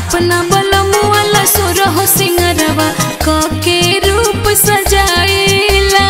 अपना बलमुआला सुरह सिंगरवा कके रूप सजाइला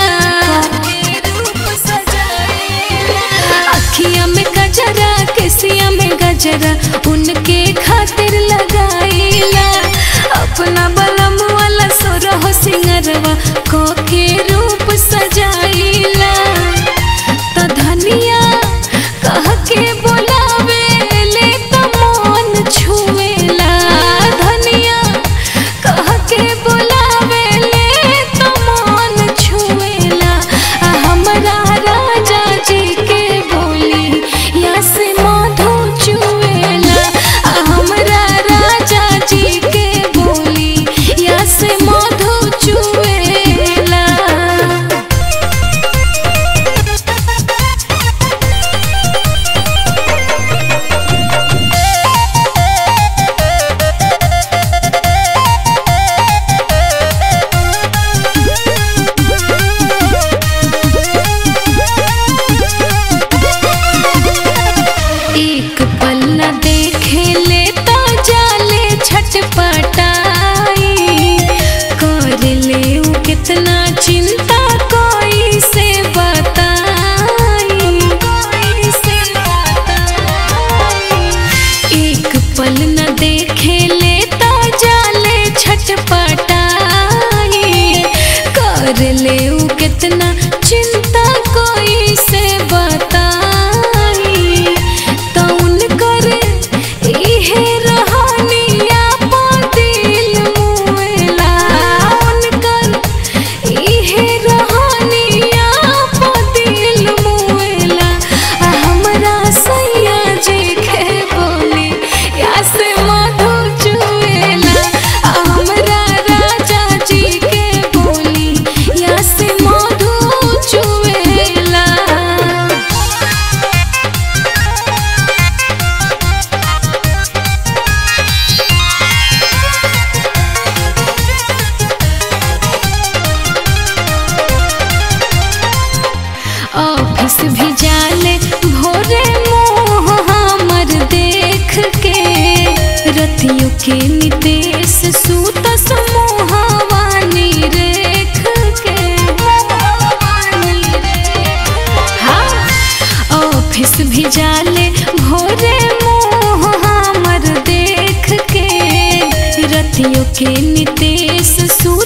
अखिया में गजरा केसिया में गजरा उनके खातिर लगाइला अपना बलमुआला सुरह सिंगरवा कके रूप सजाइला त धनिया कह के बोलावे ले त मन छुएला धनिया कह के बोलावे ले त मन छुएला आ हमरा राजा जी के बोली या से मधु चुएला आ हमरा राजा जी के बोली या से मधु चुएला एक पल न देखे ले तो जाले छटपटाई कर ले उ कितना चिंता कोई से बताई कोई से बताई एक पल न देखे ले तो जाले छटपटाई कर ले उ कितना चिंता कोई से बताई तो उनकर इहे रहनिया पा दिल मुएला उनकर इहे रहनिया पा दिल मुएला आ हमरा सैया जी के बोली या से मधु चुएला आ हमरा राजा जी के बोली या से मधु चुएला ऑफिस भी जाले भोरे मुँह हमर देख के रतियों के निदेश सूत समूहवानी रेख के हाँ ऑफिस भी जाले भोरे मुँह हमर देख के रतियों के निदेश सूत